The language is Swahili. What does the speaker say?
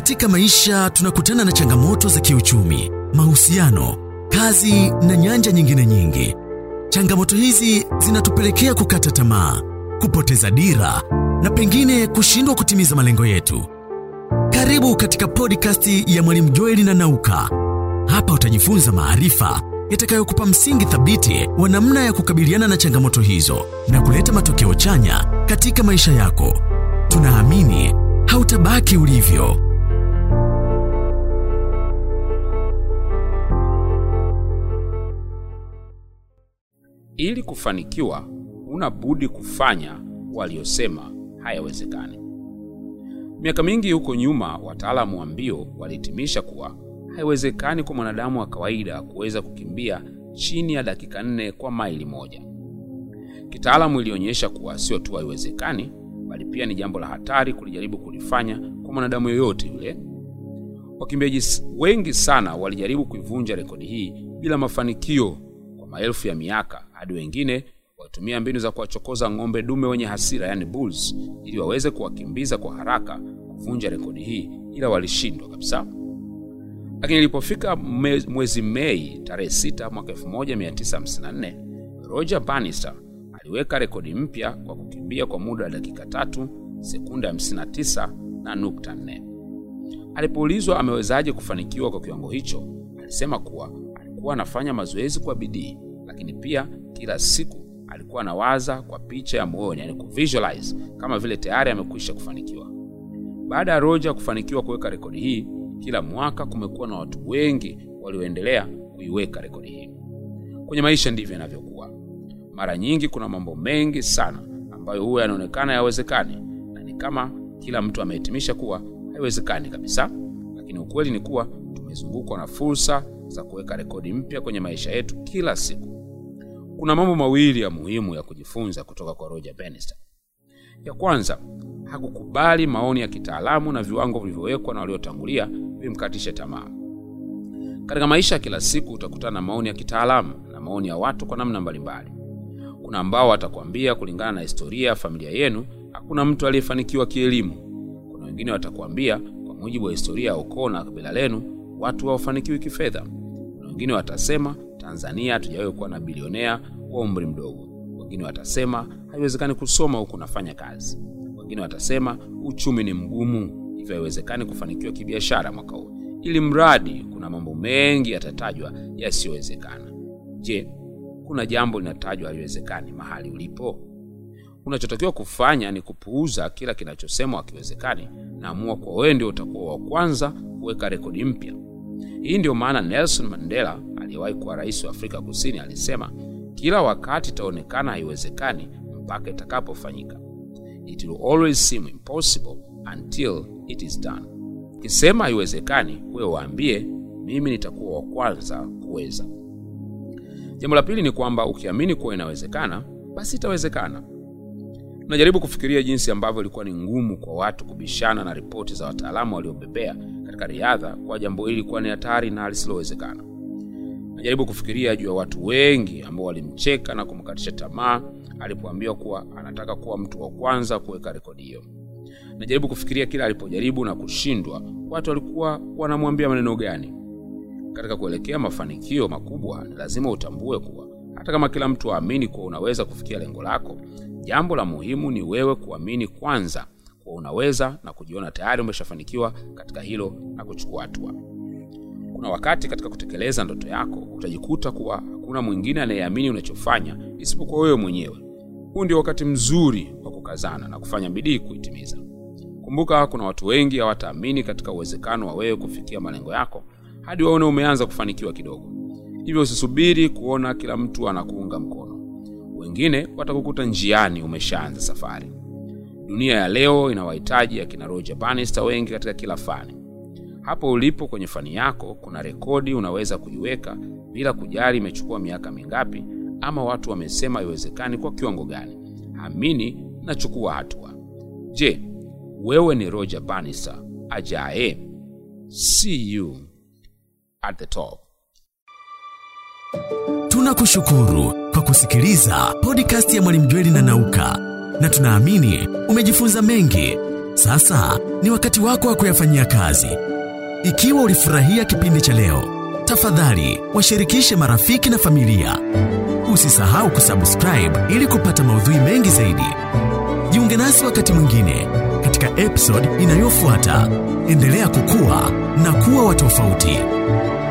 Katika maisha tunakutana na changamoto za kiuchumi, mahusiano, kazi na nyanja nyingine nyingi. Changamoto hizi zinatupelekea kukata tamaa, kupoteza dira na pengine kushindwa kutimiza malengo yetu. Karibu katika podcast ya Mwalimu Joeli na Nauka. Hapa utajifunza maarifa yatakayokupa msingi thabiti wa namna ya kukabiliana na changamoto hizo na kuleta matokeo chanya katika maisha yako. Tunaamini hautabaki ulivyo. Ili kufanikiwa, una budi kufanya waliosema hayawezekani. Miaka mingi huko nyuma, wataalamu wa mbio walihitimisha kuwa haiwezekani kwa mwanadamu wa kawaida kuweza kukimbia chini ya dakika nne kwa maili moja. Kitaalamu ilionyesha kuwa sio tu haiwezekani, bali pia ni jambo la hatari kulijaribu kulifanya kwa mwanadamu yoyote yule. Wakimbiaji wengi sana walijaribu kuivunja rekodi hii bila mafanikio kwa maelfu ya miaka, hadi wengine walitumia mbinu za kuwachokoza ng'ombe dume wenye hasira, yani bulls, ili waweze kuwakimbiza kwa haraka kuvunja rekodi hii, ila walishindwa kabisa. Lakini ilipofika mwezi Mei tarehe 6 mwaka 1954 Roger Bannister aliweka rekodi mpya kwa kukimbia kwa muda wa dakika tatu sekunde 59 na nukta 4. Alipoulizwa amewezaje kufanikiwa kwa kiwango hicho, alisema kuwa alikuwa anafanya mazoezi kwa bidii, lakini pia kila siku alikuwa anawaza kwa picha ya moyoni, yani kuvisualize kama vile tayari amekwisha kufanikiwa. Baada ya Roger kufanikiwa kuweka rekodi hii, kila mwaka kumekuwa na watu wengi walioendelea kuiweka rekodi hii. Kwenye maisha ndivyo inavyokuwa. Mara nyingi kuna mambo mengi sana ambayo huwa yanaonekana yawezekani, na ni kama kila mtu amehitimisha kuwa haiwezekani kabisa, lakini ukweli ni kuwa tumezungukwa na fursa za kuweka rekodi mpya kwenye maisha yetu kila siku. Kuna mambo mawili ya muhimu ya kujifunza kutoka kwa Roger Bannister. Ya kwanza, hakukubali maoni ya kitaalamu na viwango vilivyowekwa na waliotangulia vimkatishe tamaa. Katika maisha ya kila siku utakutana na maoni ya kitaalamu na maoni ya watu kwa namna mbalimbali. Kuna ambao watakwambia kulingana na historia ya familia yenu hakuna mtu aliyefanikiwa kielimu. Kuna wengine watakwambia kwa mujibu wa historia ya ukoo na kabila lenu watu hawafanikiwi kifedha. Kuna wengine watasema Tanzania hatujawahi kuwa na bilionea wa umri mdogo. Wengine watasema haiwezekani kusoma huku unafanya kazi. Wengine watasema uchumi ni mgumu, hivyo haiwezekani kufanikiwa kibiashara mwaka huu. Ili mradi kuna mambo mengi yatatajwa yasiyowezekana. Je, kuna jambo linatajwa haliwezekani mahali ulipo? Unachotakiwa kufanya ni kupuuza kila kinachosemwa hakiwezekani na amua kwa wewe ndio utakuwa wa kwanza kuweka rekodi mpya. Hii ndio maana Nelson Mandela aliyewahi kuwa rais wa Afrika Kusini alisema, kila wakati itaonekana haiwezekani mpaka itakapofanyika. It will always seem impossible until it is done. Ukisema haiwezekani, wewe waambie mimi nitakuwa wa kwanza kuweza. Jambo la pili ni kwamba ukiamini kuwa inawezekana, basi itawezekana. Unajaribu kufikiria jinsi ambavyo ilikuwa ni ngumu kwa watu kubishana na ripoti za wataalamu waliobebea katika riadha kwa jambo hili kuwa ni hatari na lisilowezekana. Najaribu kufikiria juu ya watu wengi ambao walimcheka na kumkatisha tamaa alipoambiwa kuwa anataka kuwa mtu wa kwanza kuweka rekodi hiyo. Najaribu kufikiria kila alipojaribu na kushindwa, watu walikuwa wanamwambia maneno gani. Katika kuelekea mafanikio makubwa, ni lazima utambue kuwa hata kama kila mtu aamini kuwa unaweza kufikia lengo lako, jambo la muhimu ni wewe kuamini kwanza kuwa unaweza na kujiona tayari umeshafanikiwa katika hilo na kuchukua hatua. Kuna wakati katika kutekeleza ndoto yako utajikuta kuwa hakuna mwingine anayeamini unachofanya isipokuwa wewe mwenyewe. Huu ndio wakati mzuri wa kukazana na kufanya bidii kuitimiza. Kumbuka, kuna watu wengi hawataamini katika uwezekano wa wewe kufikia malengo yako hadi waone umeanza kufanikiwa kidogo. Hivyo usisubiri kuona kila mtu anakuunga mkono. Wengine watakukuta njiani umeshaanza safari. Dunia ya leo inawahitaji akina Roger Bannister wengi katika kila fani. Hapo ulipo kwenye fani yako, kuna rekodi unaweza kuiweka bila kujali imechukua miaka mingapi ama watu wamesema haiwezekani kwa kiwango gani. Amini na chukua hatua. Je, wewe ni Roger Bannister ajaye? See you at the top. Tunakushukuru kwa kusikiliza podcast ya Mwalimu Jweli na Nauka, na tunaamini umejifunza mengi. Sasa ni wakati wako wa kuyafanyia kazi. Ikiwa ulifurahia kipindi cha leo, tafadhali washirikishe marafiki na familia. Usisahau kusubscribe ili kupata maudhui mengi zaidi. Jiunge nasi wakati mwingine katika episode inayofuata. Endelea kukua na kuwa wa tofauti.